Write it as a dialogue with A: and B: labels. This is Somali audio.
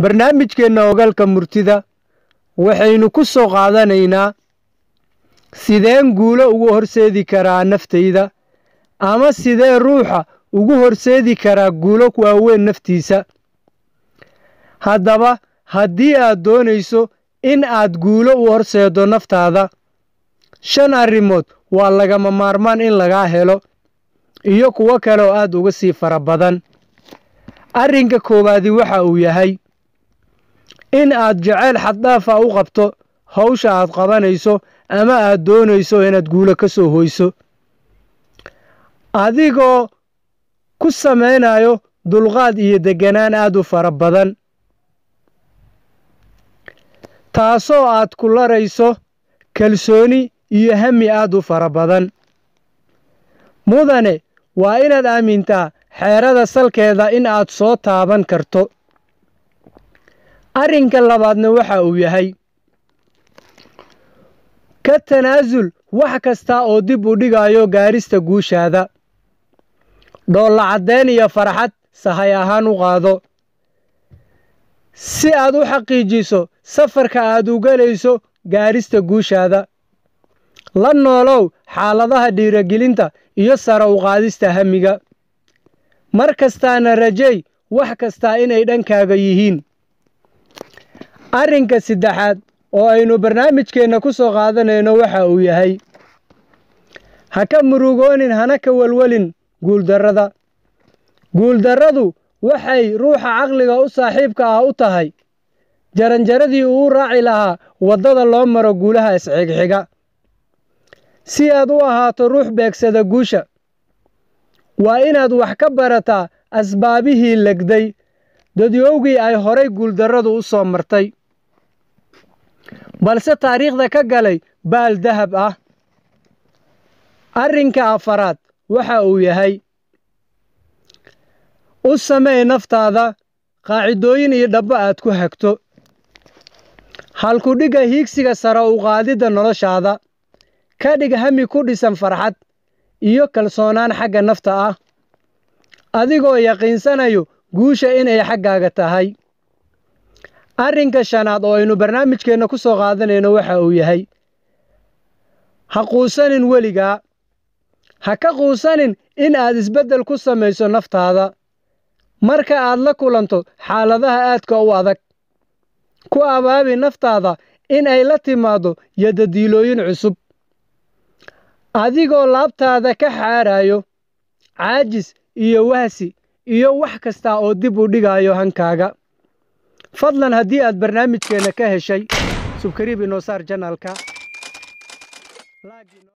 A: barnaamijkeenna ogalka murtida waxaynu ku soo qaadanaynaa sideen guulo ugu horseedi karaa naftayda ama sidee ruuxa ugu horseedi karaa guulo waaweyn naftiisa haddaba haddii aad doonayso in aad guulo u horseeddo naftaada shan arrimood waa lagama maarmaan in lagaa helo iyo kuwo kale oo aad uga sii fara badan arrinka koowaadi waxa uu yahay in aad jaceyl xaddaafa u qabto hawsha aad qabanayso ama aad doonayso inaad guulo ka soo hoyso adigoo ku samaynayo dulqaad iyo degganaan aad u fara badan taasoo aad ku larayso kalsooni iyo hami aad u fara badan mudane waa inaad aamintaa xeerada salkeeda in aad soo taaban karto arrinka labaadna waxa uu yahay ka tanaasul wax kasta oo dib u dhigayo gaarista guushaada dhoolla caddayn iyo farxad sahay ahaan u qaado si aad u xaqiijiso safarka aad u gelayso gaarista guushaada la noolow xaaladaha dhiiragelinta iyo sara u qaadista hamiga mar kastaana rajay wax kastaa inay dhankaaga yihiin arrinka saddexaad oo aynu barnaamijkeenna ku soo qaadanayno waxa uu yahay ha ka murugoonin hana ka welwelin guuldarrada guuldarradu waxay ruuxa caqliga u saaxiibka ah u tahay jaranjaradii uu raaci lahaa waddada loo maro guulaha isxigxiga si aad u ahaato ruux beegsada guusha waa inaad wax ka barataa asbaabihii legday dadyowgii ay horay guuldarradu u soo martay balse taariikhda ka galay baal dahab ah arrinka afaraad waxa uu yahay u samey naftaada qaacidooyin iyo dhabbo aad ku hagto halkudhigga hiigsiga sare u qaadidda noloshaada ka dhig hami ku dhisan farxad iyo kalsoonaan xagga nafta ah adigoo yaqiinsanayo guusha inay xaggaaga tahay arrinka shanaad oo aynu barnaamijkeenna ku soo qaadanayno waxa uu yahay ha quusanin weligaa ha ka quusanin in aad isbeddel ku samayso naftaada marka aad la kulanto xaaladaha aadka u adag ku abaabi naftaada in ay la timaaddo yadadiilooyin cusub adigoo laabtaada ka xaarayo caajis iyo wahsi iyo wax kasta oo dib u dhigayo hankaaga fadlan haddii aad barnaamijkeenna ka heshay subkariib inoosaar janalka